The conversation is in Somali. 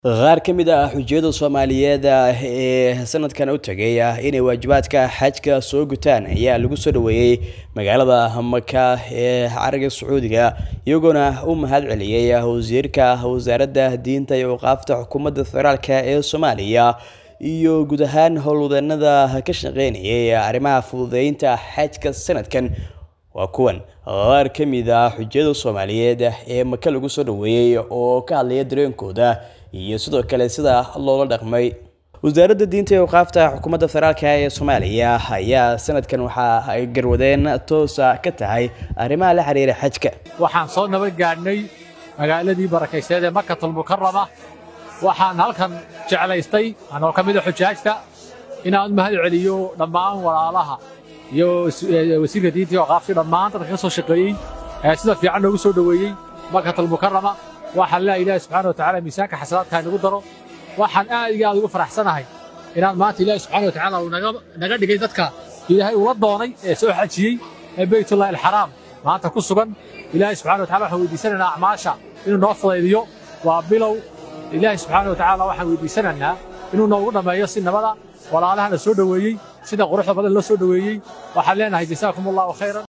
qaar ka mid ah xujiyada soomaaliyeed ee sanadkan u tegay inay waajibaadka xajka soo gutaan ayaa lagu soo dhoweeyey magaalada maka ee cariga sacuudiga iyagoona u mahad celiyey wasiirka wasaaradda diinta iyo waqaafta xukuumadda federaalk ee soomaaliya iyo guud ahaan howlwadeenada ka shaqeynayay arrimaha fududeynta xajka sanadkan waa kuwan qaar ka mid ah xujiyada soomaaliyeed ee maka lagu soo dhoweeyey oo ka hadlaya dareenkooda iyo sidoo kale sida loola dhaqmay wasaaradda diinta iyo waqaafta xukuumadda federaalk ee soomaaliya ayaa sanadkan waxa ay garwadeen toosa ka tahay arrimaha la xiriira xajka waxaan soo nabad gaadhnay magaaladii barakayseed ee makatul mukarama waxaan halkan jeclaystay anoo ka mid a xujaajta inaan u mahad celiyo dhammaan walaalaha iyo wasiirka diinta iyo waqaafta dhammaan dadka ka soo shaqeeyey ee sida fiican noogu soo dhoweeyey makatul mukarama waxaan leeyahay ilaahi subxaana wa tacaala miisaanka xasanaadka inagu daro waxaan aad iyo aad ugu faraxsanahay inaan maanta ilaahi subxaana wa tacaala uu naga dhigay dadka ilaahay ula doonay ee soo xajiyey ee beytullahi alxaraam maanta ku sugan ilaahi subxana wa tacala waxaan weydiisanaynaa acmaasha inuu noo fudaydiyo waa bilow ilaahi subxaana wa tacaala waxaan weydiisanaynaa inuu noogu dhammeeyo si nabada walaalahana soo dhoweeyey sida quruxda badan loo soo dhoweeyey waxaan leenahay jasaakum allahu khayran